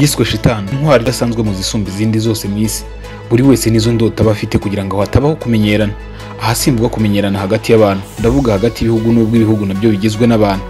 yiswe shitani intwari idasanzwe mu zisumba izindi zose mu isi buri wese n'izo ndota aba afite kugira ngo hatabaho kumenyerana ahasimburwa kumenyerana hagati y'abantu ndavuga hagati y'ibihugu n'ubwo ibihugu nabyo bigizwe n'abantu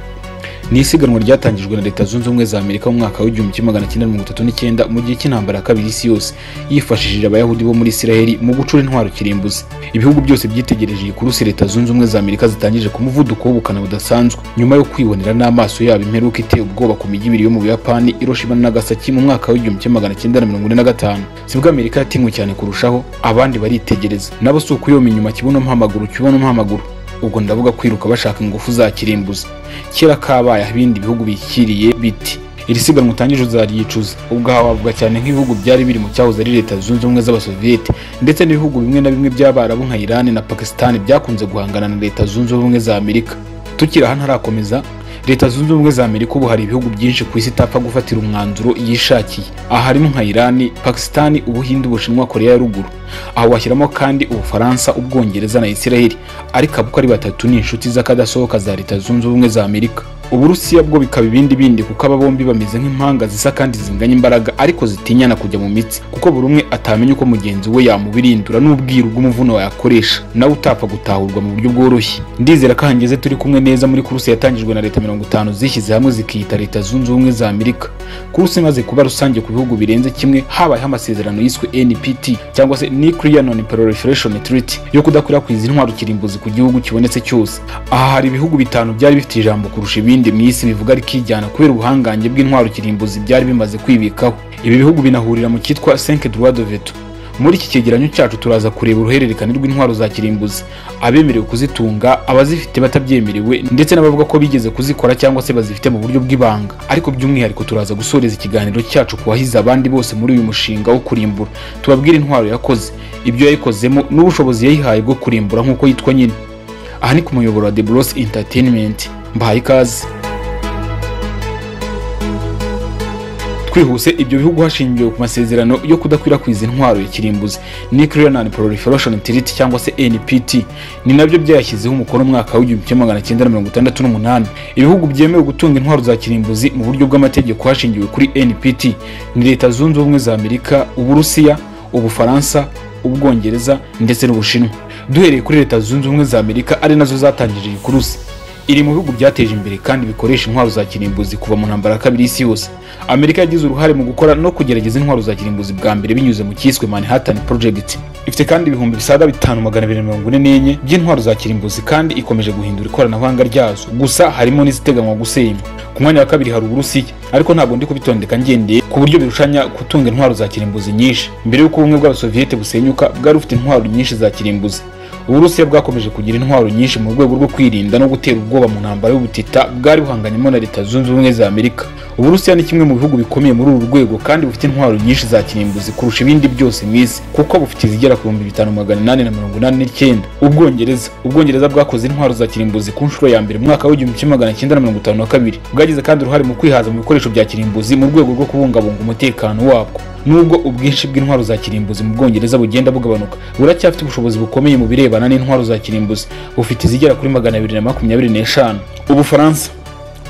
ni isiganwa ryatangijwe na leta zunze ubumwe za amerika mu mwaka w'igihumbi kimwe magana cyenda mirongo itatu n'icyenda mu gihe cy'intambara ya kabiri y'isi yose yifashishije abayahudi bo muri isiraheli mu gucura intwaro kirimbuzi ibihugu byose byitegereje iyi kurusi leta zunze ubumwe za amerika zitangije ku muvuduko w'ubukana budasanzwe nyuma yo kwibonera n'amaso yabo imperuka iteye ubwoba ku mijyi ibiri yo mu buyapani hiroshima n'agasaki mu mwaka w'igihumbi kimwe magana cyenda na mirongo ine na gatanu sibwo amerika yatinywe cyane kurushaho abandi baritegereza nabo si ukuyoma inyuma kibuno mpamaguru kibuno mpamaguru ubwo ndavuga kwiruka bashaka ingufu za kirimbuzi kera kabaye aho ibindi bihugu bikiriye biti iri siganwa utangije uzaryicuza ubwo hawavuga cyane nk'ibihugu byari biri mu cyahoze ari leta zunze ubumwe z'abasoviyete ndetse n'ibihugu bimwe na bimwe by'abarabu nka iran na pakistan byakunze guhangana na leta zunze ubumwe za amerika tukiri aha ntarakomeza leta zunze ubumwe za amerika ubu hari ibihugu byinshi ku isi itapfa gufatira umwanzuro yishakiye aha harimo nka irani pakisitani ubuhinde ubushinwa koreya ya ruguru aha washyiramo kandi ubufaransa ubwongereza na isiraheli ariko abo uko ari batatu ni inshuti z'akadasohoka za leta zunze ubumwe za amerika uburusiya bwo bikaba ibindi bindi kuko aba bombi bameze nk'impanga zisa kandi zinganya imbaraga ariko zitinyana kujya mu mitsi kuko buri umwe atamenya uko mugenzi we yamubirindura n'ubwiru bw'umuvuno wayakoresha nawe utapfa gutahurwa mu buryo bworoshye ndizera ko hangeze turi kumwe neza muri kuruse yatangijwe na leta mirongo itanu zishyize hamwe zikiyita leta zunze ubumwe za amerika kuruse imaze kuba rusange ku bihugu birenze kimwe habayeho amasezerano yiswe npt cyangwa se nuclear non proliferation treaty yo kudakwirakwiza intwaro kirimbuzi ku gihugu kibonetse cyose aha hari ibihugu bitanu byari bifite ijambo kurusha ibindi ibindi mu isi bivuga rikijyana kubera ubuhangange bw'intwaro kirimbuzi byari bimaze kwibikaho ibi bihugu binahurira mu cyitwa cinque droit de veto muri iki cyegeranyo cyacu turaza kureba uruhererekane rw'intwaro za kirimbuzi abemerewe kuzitunga abazifite batabyemerewe ndetse n'abavuga ko bigeze kuzikora cyangwa se bazifite mu buryo bw'ibanga ariko by'umwihariko turaza gusoreza ikiganiro cyacu ku bahize abandi bose muri uyu mushinga wo kurimbura tubabwire intwaro yakoze ibyo yayikozemo n'ubushobozi yayihaye bwo kurimbura nk'uko yitwa nyine aha ni ku muyoboro wa the bros entertainment mbahaye ikaze twihuse ibyo bihugu hashingiwe ku masezerano yo kudakwirakwiza intwaro ya kirimbuzi nuclear non proliferation treaty cyangwa se NPT ni nabyo byayashyizeho umukono mwaka w'igihumbi kimwe magana cyenda na mirongo itandatu n'umunani ibihugu byemewe gutunga intwaro za kirimbuzi mu buryo bw'amategeko hashingiwe kuri NPT ni leta zunze ubumwe za Amerika uburusiya ubufaransa ubwongereza ndetse n'ubushinwa duhereye kuri leta zunze ubumwe za Amerika ari nazo zatangije iyi kurusi iri mu bihugu byateje imbere kandi bikoresha intwaro za kirimbuzi kuva mu ntambara ya kabiri y'isi yose amerika yagize uruhare mu gukora no kugerageza intwaro za kirimbuzi bwa mbere binyuze mu cyiswe manhattan project ifite kandi ibihumbi bisaga bitanu magana abiri mirongo ine n'enye by'intwaro za kirimbuzi kandi ikomeje guhindura ikoranabuhanga ryazo gusa harimo n'iziteganwa gusenywa ku mwanya wa kabiri hari uburusiya ariko ntabwo ndi kubitondeka ngendeye ku buryo birushanya gutunga intwaro za kirimbuzi nyinshi mbere y'uko ubumwe bw'abasoviyete busenyuka bwari bufite intwaro nyinshi za kirimbuzi uburusiya bwakomeje kugira intwaro nyinshi mu rwego rwo kwirinda no gutera ubwoba mu ntambara y'ubutita bwari buhanganyemo na leta zunze ubumwe za amerika uburusiya ni kimwe mu bihugu bikomeye muri uru rwego kandi bufite intwaro nyinshi za kirimbuzi kurusha ibindi byose mu isi kuko bufite izigera ku bihumbi bitanu magana inani na mirongo inani n'icyenda ubwongereza ubwongereza bwakoze intwaro za kirimbuzi ku nshuro ya mbere mu mwaka w'igihumbi kimwe magana cyenda na mirongo itanu na kabiri bwagize kandi uruhare mu kwihaza mu bikoresho bya kirimbuzi mu rwego rwo kubungabunga umutekano wabwo nubwo ubwinshi bw'intwaro za kirimbuzi mu bwongereza bugenda bugabanuka buracyafite ubushobozi bukomeye mu birebana n'intwaro za kirimbuzi bufite izigera kuri magana abiri na makumyabiri n'eshanu ubufaransa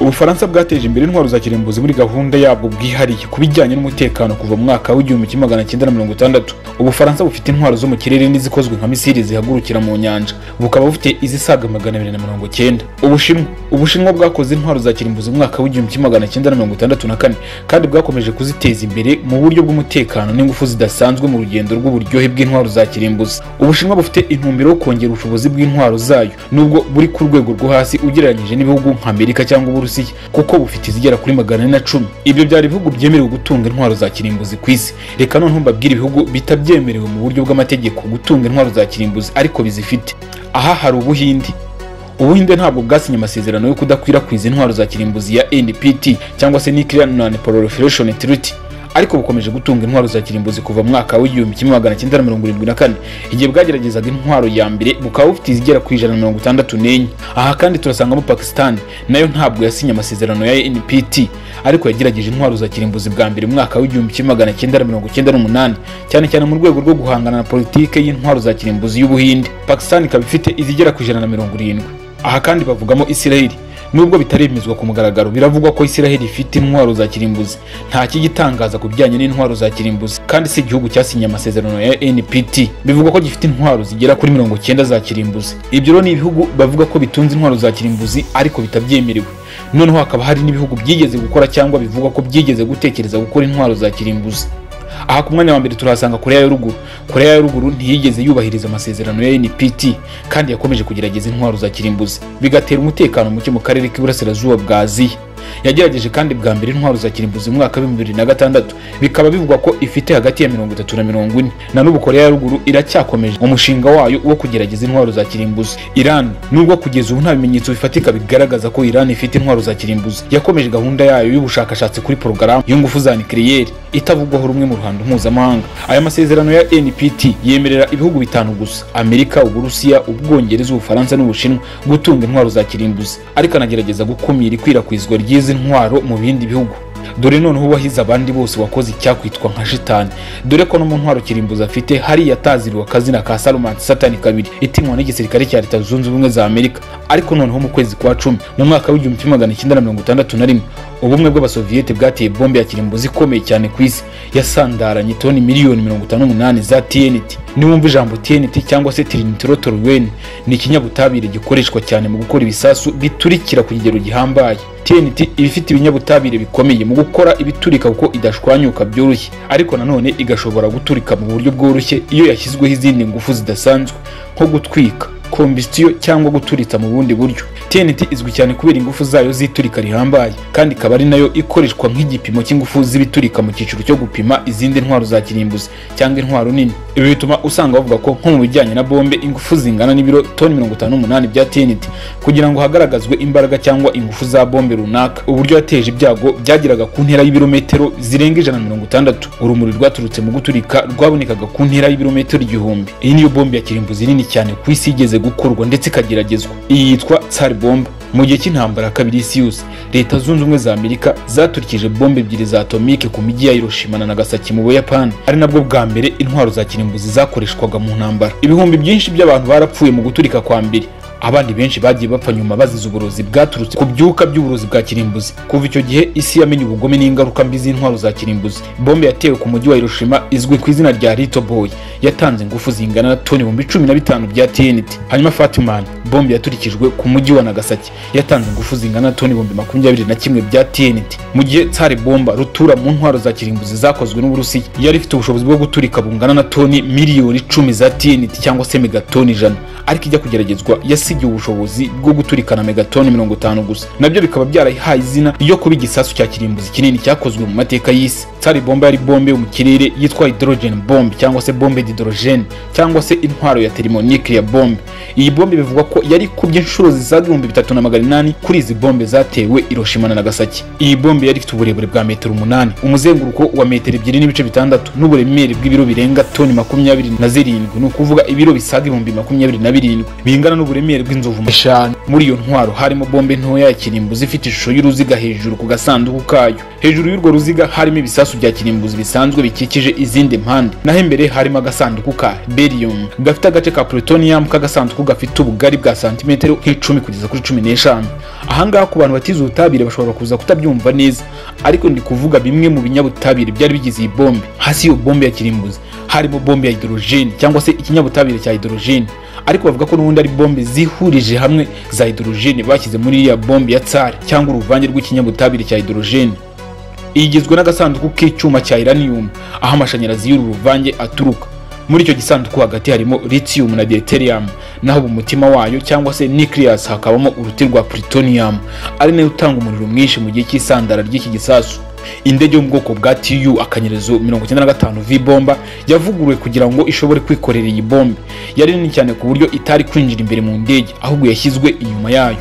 ubufaransa bwateje imbere intwaro za kirimbuzi muri gahunda yabwo bwihariye ku bijyanye n'umutekano kuva mu mwaka w'igihumbi kimwe magana cyenda na mirongo itandatu ubufaransa bufite intwaro zo mu kirere n'izikozwe nka misiri zihagurukira mu nyanja bukaba bufite izisaga magana abiri na mirongo cyenda ubushinwa ubushinwa bwakoze intwaro za kirimbuzi mu mwaka w'igihumbi kimwe magana cyenda na mirongo itandatu na kane kandi bwakomeje kuziteza imbere mu buryo bw'umutekano n'ingufu zidasanzwe mu rugendo rw'uburyohe bw'intwaro za kirimbuzi ubushinwa bufite intumbero yo kongera ubushobozi bw'intwaro zayo nubwo buri ku rwego rwo hasi ugereranyije n'ibihugu nka amerika cyangwa uburusiya uburusiya kuko bufite izigera kuri magana ane na cumi ibyo byari ibihugu byemerewe gutunga intwaro za kirimbuzi ku isi reka noneho mbabwire ibihugu bitabyemerewe mu buryo bw'amategeko gutunga intwaro za kirimbuzi ariko bizifite aha hari ubuhinde ubuhinde ntabwo bwasinye amasezerano yo kudakwirakwiza intwaro za kirimbuzi ya npt cyangwa se nuclear non proliferation treaty ariko bukomeje gutunga intwaro za kirimbuzi kuva mu mwaka w'igihumbi kimwe magana cyenda na mirongo irindwi na kane igihe bwageragezaga intwaro ya mbere bukaba bufite izigera ku ijana na mirongo itandatu n'enye aha kandi turasangamo pakisitani nayo ntabwo yasinye amasezerano ya npt ariko yagerageje intwaro za kirimbuzi bwa mbere mu mwaka w'igihumbi kimwe magana cyenda na mirongo cyenda n'umunani cyane cyane mu rwego rwo guhangana na politike y'intwaro za kirimbuzi y'ubuhinde pakisitani ikaba ifite izigera ku ijana na mirongo irindwi aha kandi bavugamo isiraheli nubwo bitaremezwa ku mugaragaro biravugwa ko isiraheli ifite intwaro za kirimbuzi nta kigitangaza ku bijyanye n'intwaro za kirimbuzi kandi si igihugu cyasinye amasezerano ya npt bivugwa ko gifite intwaro zigera kuri mirongo cyenda za kirimbuzi ibyo rero ni ibihugu bavuga ko bitunze intwaro za kirimbuzi ariko bitabyemerewe noneho hakaba hari n'ibihugu byigeze gukora cyangwa bivugwa ko byigeze gutekereza gukora intwaro za kirimbuzi aha ku mwanya wa mbere turahasanga koreya ya ruguru koreya ya ruguru ntiyigeze yubahiriza amasezerano ya npt kandi yakomeje kugerageza intwaro za kirimbuzi bigatera umutekano muke mu karere k'iburasirazuba bwa aziya yagerageje kandi bwa mbere intwaro za kirimbuzi mu mwaka w'ibihumbi bibiri na gatandatu bikaba bivugwa ko ifite hagati ya mirongo itatu na mirongo ine na n'ubu koreya ya ruguru iracyakomeje umushinga wayo wo kugerageza intwaro za kirimbuzi iran nubwo kugeza ubu nta bimenyetso bifatika bigaragaza ko iran ifite intwaro za kirimbuzi yakomeje gahunda yayo y'ubushakashatsi kuri porogaramu y'ingufu za nikiriyeri itavugwaho rumwe mu ruhando mpuzamahanga aya masezerano ya npt yemerera ibihugu bitanu gusa amerika uburusiya ubwongereza ubufaransa n'ubushinwa gutunga intwaro za kirimbuzi ariko anagerageza gukumira ikwirakwizwa ry'izo izi ntwaro mu bindi bihugu dore noneho uwahize abandi bose wakoze icyakwitwa nka shitani dore ko no mu ntwaro kirimbuzi afite hari yataziriwe akazina ka sarumanti satani kabiri itinywa n'igisirikare cya leta zunze ubumwe za amerika ariko noneho mu kwezi kwa cumi mu mwaka w'igihumbi kimwe magana cyenda na mirongo itandatu na rimwe ubumwe bw'abasoviyete bwateye bombe ya kirimbuzi ikomeye cyane ku isi yasandaranye toni miliyoni mirongo itanu n'umunani za tnt niwumva ijambo tnt cyangwa se tirinitorotorweni ni ikinyabutabire gikoreshwa cyane mu gukora ibisasu biturikira ku kigero gihambaye tnt iba ifite ibinyabutabire bikomeye mu gukora ibiturika kuko idashwanyuka byoroshye ariko nanone igashobora guturika mu buryo bworoshye iyo yashyizweho izindi ngufu zidasanzwe nko gutwika kombisitiyo cyangwa guturitsa mu bundi buryo tnt izwi cyane kubera ingufu zayo z'iturika rihambaye kandi ikaba ari nayo ikoreshwa nk'igipimo cy'ingufu z'ibiturika mu cyiciro cyo gupima izindi ntwaro za kirimbuzi cyangwa intwaro nini ibi bituma usanga bavuga ko nko mu bijyanye na bombe ingufu zingana n'ibiro toni mirongo itanu n'umunani bya tnt kugira ngo hagaragazwe imbaraga cyangwa ingufu za bombe runaka uburyo yateje ibyago byageraga ku ntera y'ibirometero zirenga ijana na mirongo itandatu urumuri rwaturutse mu guturika rwabonekaga ku ntera y'ibirometero igihumbi iyi niyo bombe ya kirimbuzi nini cyane ku isi yigeze gukorwa ndetse ikageragezwa iyi yitwa tsari bomba mu gihe cy'intambara ya kabiri y'isi yose leta zunze ubumwe za amerika zaturikije bombe ebyiri za atomike ku mijyi ya hiroshima na nagasaki mu buyapani ari nabwo bwa mbere intwaro za kirimbuzi zakoreshwaga mu ntambara ibihumbi byinshi by'abantu barapfuye mu guturika kwa mbere abandi benshi bagiye bapfa nyuma bazize uburozi bwaturutse ku byuka by'uburozi bwa kirimbuzi kuva icyo gihe isi yamenye ubugome n'ingaruka mbi z'intwaro za kirimbuzi bombe yatewe ku mujyi wa hiroshima izwi ku izina rya lito boy yatanze ingufu zingana na toni ibihumbi cumi na bitanu bya tnt hanyuma fatiman bombe yaturikijwe ku mujyi wa nagasaki yatanze ingufu zingana na toni ibihumbi makumyabiri na kimwe bya tnt mu gihe tsari bomba rutura mu ntwaro za kirimbuzi zakozwe n'uburusiya yari ifite ubushobozi bwo guturika bungana na toni miliyoni icumi za tnt cyangwa se megatoni ijana ariko ijya kugeragezwa yasigiwe ubushobozi bwo guturikana megatoni mirongo itanu gusa nabyo bikaba byarayihaye izina ryo kuba igisasu cya kirimbuzi kinini cyakozwe mu mateka y'isi tsari bomba yari bombe yo mu kirere yitwa hydrogen bombe cyangwa se bombe d'hydrogen cyangwa se intwaro ya thermonuclear bombe iyi bombe bivugwa ko yari kubye inshuro zisaga ibihumbi bitatu na magana inani kuri izi bombe zatewe Hiroshima na Nagasaki iyi bombe yari ifite uburebure bwa metero umunani umuzenguruko wa metero ebyiri n'ibice bitandatu n'uburemere bw'ibiro birenga toni makumyabiri na zirindwi ni ukuvuga ibiro bisaga ibihumbi makumyabiri na birindwi bingana n'uburemere bw'inzovu eshanu muri iyo ntwaro harimo bombe ntoya ya kirimbuzi ifite ishusho y'uruziga hejuru ku gasanduku kayo hejuru y'urwo ruziga harimo ibisasu bya kirimbuzi bisanzwe bikikije izindi mpande naho imbere harimo agasanduku ka berium gafite agace ka plutonium k'agasanduku gafite ubugari bwa santimetero nk'icumi kugeza kuri cumi n'eshanu ahangaha ku bantu batize ubutabire bashobora kuza kutabyumva neza ariko ndi kuvuga bimwe mu binyabutabire byari bigize iyi bombe hasi y'iyo bombe ya kirimbuzi harimo bombe ya hydrogene cyangwa se ikinyabutabire cya hydrogene ariko bavuga ko n'ubundi ari bombe zihurije hamwe za hydrogene bashyize muri iriya bombe ya tsari cyangwa uruvange rw'ikinyabutabire cya hydrogene igizwe n'agasanduku k'icyuma cya iranium aho amashanyarazi y'uru ruvange aturuka muri icyo gisanduku hagati harimo lithium na deuterium naho mu mutima wayo cyangwa se nucleus hakabamo uruti rwa plutonium ari nayo utanga umuriro mwinshi mu gihe cy'isandara ry'iki gisasu indege yo mu bwoko bwa tu akanyerezo 95 v bomba yavuguruwe kugira ngo ishobore kwikorera iyi bombe yari nini cyane ku buryo itari kwinjira imbere mu ndege ahubwo yashyizwe inyuma yayo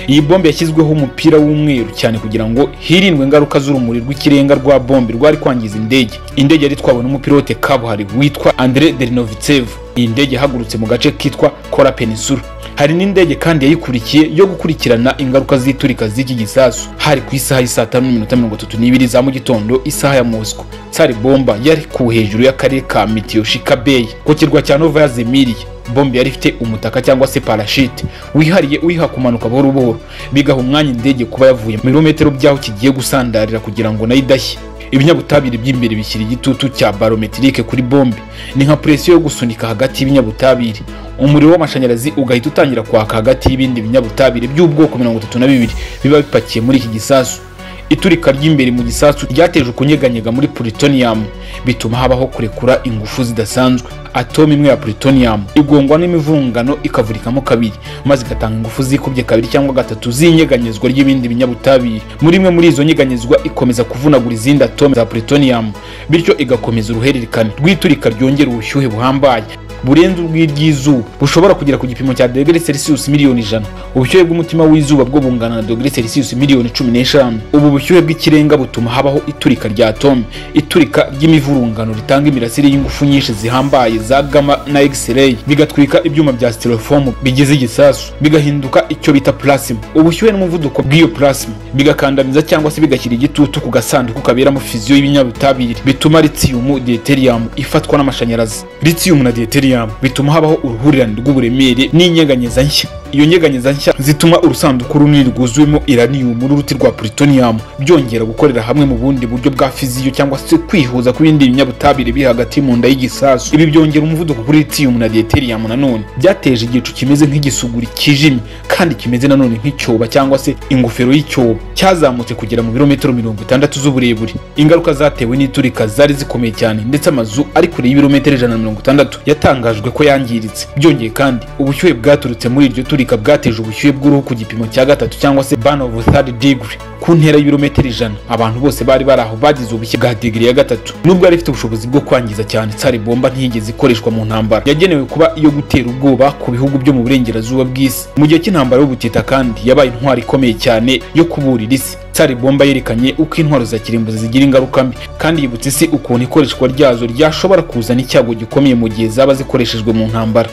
iyi bombe yashyizweho umupira w'umweru cyane kugira ngo hirindwe ingaruka z'urumuri rw'ikirenga rwa bombe rwari kwangiza indege indege yari itwawe n'umupilote kabuhari witwa andre derinovitsevu iyi ndege yahagurutse mu gace kitwa kora penisula hari n'indege kandi yayikurikiye yo gukurikirana ingaruka z'iturika z'iki gisasu hari ku isaha y'isaa tanu n'iminota mirongo itatu n'ibiri za mu gitondo isaha ya mosco tsari bomba yari ku hejuru y'akarere ka mitiyoshika beyi ku kirwa cya nova yazemiriye bombe yari ifite umutaka cyangwa se parashite wihariye uyiha kumanuka buhoro buhoro bigaha umwanya indege kuba yavuye mu birometero by'aho kigiye gusandarira kugira ngo nayo idashye ibinyabutabire by'imbere bishyira igitutu cya barometirike kuri bombe ni nka presiyo yo gusunika hagati y'ibinyabutabire umuriro w'amashanyarazi ugahita utangira kwaka hagati y'ibindi binyabutabire by'ubwoko mirongo itatu na bibiri biba bipakiye muri iki gisasu iturika ry'imbere mu gisasu ryateje ukunyeganyega muri plutonium bituma habaho kurekura ingufu zidasanzwe atome imwe ya plutonium igongwa n'imivungano ikavurikamo kabiri maze igatanga ingufu zikubye kabiri cyangwa gatatu z'inyeganyezwa ry'ibindi binyabutabire muri imwe muri izo nyeganyezwa ikomeza kuvunagura izindi atome za plutonium bityo igakomeza uruhererekane rw'iturika ryongera ubushyuhe buhambaye burenze urw'iry'izuba bushobora kugera ku gipimo cya dogere celsius miliyoni ijana ubushyuhe bw'umutima w'izuba bwo bungana na dogere celsius miliyoni cumi n'eshanu ubu bushyuhe bw'ikirenga butuma habaho iturika rya atome iturika ry'imivurungano ritanga imirasire y'ingufu nyinshi zihambaye za gama na x-ray bigatwika ibyuma bya styrofoam bigize igisasu bigahinduka icyo bita plasma ubushyuhe n'umuvuduko bw'iyo plasma bigakandamiza cyangwa se bigashyira igitutu ku gasanduku kaberamo fiziyo y'ibinyabutabire bituma lithium deuterium ifatwa n'amashanyarazi lithium na deuterium bituma habaho uruhurirane rw'uburemere n'inyeganyeza nshya iyo nyeganyeza nshya zituma urusanduku runini rwuzuyemo iranium n'uruti rwa plutonium byongera gukorera hamwe mu bundi buryo bwa fiziyo cyangwa se kwihuza kw'ibindi binyabutabire biri hagati mu nda y'igisasu ibi byongera umuvuduko kuri lithium na deuterium nanone byateje igicu kimeze nk'igisuguri kijimye kandi kimeze nanone nk'icyoba cyangwa se ingofero y'icyoba cyazamutse kugera mu birometero mirongo itandatu z'uburebure ingaruka zatewe n'iturika zari zikomeye cyane ndetse amazu ari kure y'ibirometero ijana na mirongo itandatu yatangajwe ko yangiritse byongeye kandi ubushyuhe bwaturutse muri iryo turika bwateje ubushyuhe bw'uruhu ku gipimo cya gatatu cyangwa se ban of third degree ku ntera y'ibirometero ijana abantu bose bari bari aho bagize ubushye bwa digiri ya gatatu nubwo yari ifite ubushobozi bwo kwangiza cyane tsari bomba ntiyigeze ikoreshwa mu ntambara yagenewe kuba iyo gutera ubwoba ku bihugu byo mu burengerazuba bw'isi mu gihe cy'intambara y'ubutita kandi yabaye intwari ikomeye cyane yo kuburira isi tsari bomba yerekanye uko intwaro za kirimbuzi zigira ingaruka mbi kandi yibutse isi ukuntu ikoreshwa ryazo ryashobora kuzana icyago gikomeye mu gihe zaba zikoreshejwe mu ntambara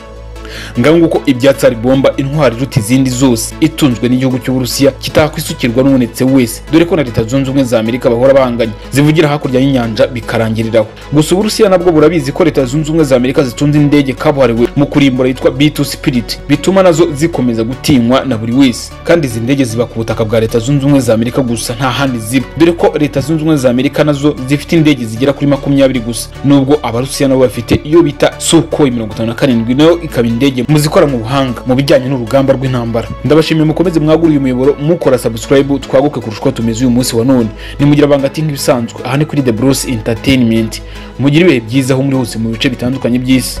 ngaho nguko ibyatsi bomba intwari iruta izindi zose itunzwe n'igihugu cy'uburusiya kitakwisukurwa n'ubonetse wese dore ko na leta zunze ubumwe za amerika bahora bahanganye zivugira hakurya y'inyanja bikarangiriraho gusa uburusiya nabwo burabizi ko leta zunze ubumwe za amerika zitunze indege kabuhariwe mu kurimbura yitwa b2 spirit bituma nazo zikomeza gutinywa na buri wese kandi izi ndege ziba ku butaka bwa leta zunze ubumwe za amerika gusa nta handi ziba dore ko leta zunze ubumwe za amerika nazo zifite indege zigera kuri makumyabiri gusa nubwo abarusiya nabo bafite iyo bita sukhoi mirongo itanu na karindwi nayo ikaba indege muzikora mu buhanga mu bijyanye n'urugamba rw'intambara ndabashimiye mukomeze mwagure uyu muyoboro mukora subscribe twaguke kurusha uko tumeze uyu munsi wa none nimugira bangati nk'ibisanzwe aha ni kuri the bruce entertainment mugire ibihe byiza aho muri hose mu bice bitandukanye by'isi